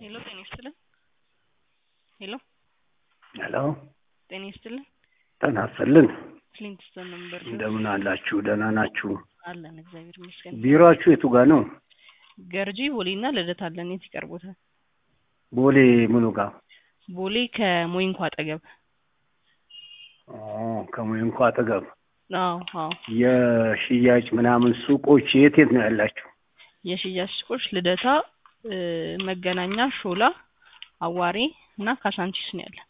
ሄሎ ጤና ይስጥልን። ሄሎ ሄሎ ጤና ይስጥልን። ጤና ይስጥልን። ፍሊንትስቶን ነበር እንደምን አላችሁ? ደህና ናችሁ? አለን እግዚአብሔር ይመስገን። ቢሮአችሁ የቱ ጋር ነው? ገርጂ ቦሌና ልደታ አለን። የት ይቀርቦታል? ቦሌ ምኑ ጋር? ቦሌ ከሞይንኳ አጠገብ። ኦ ከሞይንኳ አጠገብ። አዎ አዎ። የሽያጭ ምናምን ሱቆች የት የት ነው ያላችሁ? የሽያጭ ሱቆች ልደታ፣ እ፣ መገናኛ፣ ሾላ፣ አዋሬ እና ካሳንቺስ ነው ያለን።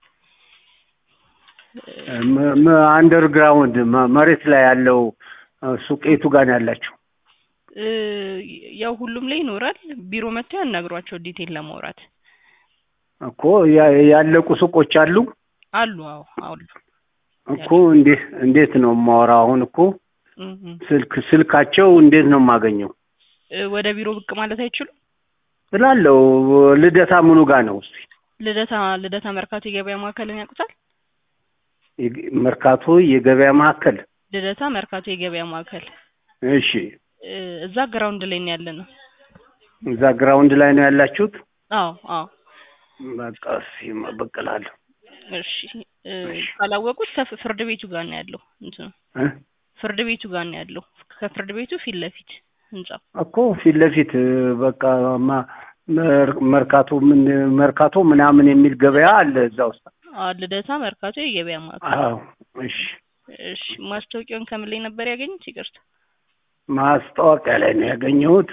ም- ም- አንደርግራውንድ መ- መሬት ላይ ያለው እ፣ ሱቅ የቱ ጋር ነው ያላችሁ? እ፣ ያው ሁሉም ላይ ይኖራል። ቢሮ መጥተው ያናግሯቸው ዲቴል ለማውራት እኮ ያ- ያለቁ ሱቆች አሉ አሉ። አዎ አሉ። እኮ እንዴት እንዴት ነው የማወራው? አሁን እኮ እም፣ እም። ስልክ ስልካቸው እንዴት ነው የማገኘው? እ፣ ወደ ቢሮ ብቅ ማለት አይችሉም? ስላለው ልደታ ምኑ ጋር ነው? እስኪ ልደታ ልደታ መርካቶ የገበያ ማዕከልን ያውቁታል? የግ- መርካቶ የገበያ ማዕከል። ልደታ መርካቶ የገበያ ማዕከል እሺ፣ እ፣ እዛ ግራውንድ ላይ ነው ያለ ነው። እዛ ግራውንድ ላይ ነው ያላችሁት? አዎ አዎ። በቃ እስኪ እበቅላለሁ። እሺ እ፣ ካላወቁት ከፍ- ፍርድ ቤቱ ጋር ነው ያለው እንትኑ እ? ፍርድ ቤቱ ጋር ነው ያለው። ከፍርድ ቤቱ ፊት ለፊት ህንጻው። እኮ ፊት ለፊት በቃ ማ- መር- መርካቶ ምን መርካቶ ምናምን የሚል ገበያ አለ እዛ ውስጥ። አዎ ልደታ መርካቶ የገበያ ማዕከል። አዎ፣ እሺ። እሺ ማስታወቂያውን ከምን ላይ ነበር ያገኙት? ይቅርታ። ማስታወቂያ ላይ ነው ያገኘሁት።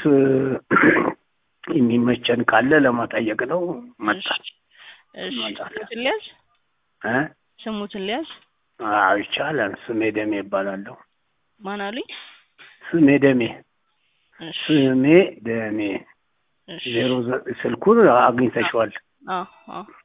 የሚመቸን ካለ ለመጠየቅ ነው መጣ። እሺ ይመጣል። ስሙትን ሊያዝ እ? ስሙትን ሊያዝ አዎ ይቻላል። ስሜ ደሜ ይባላለሁ። ማን አሉኝ? ስሜ ደሜ እሺ ስሜ ደሜ እሺ ዜሮ ዘጠኝ ስልኩን አግኝተሽዋል። አዎ አዎ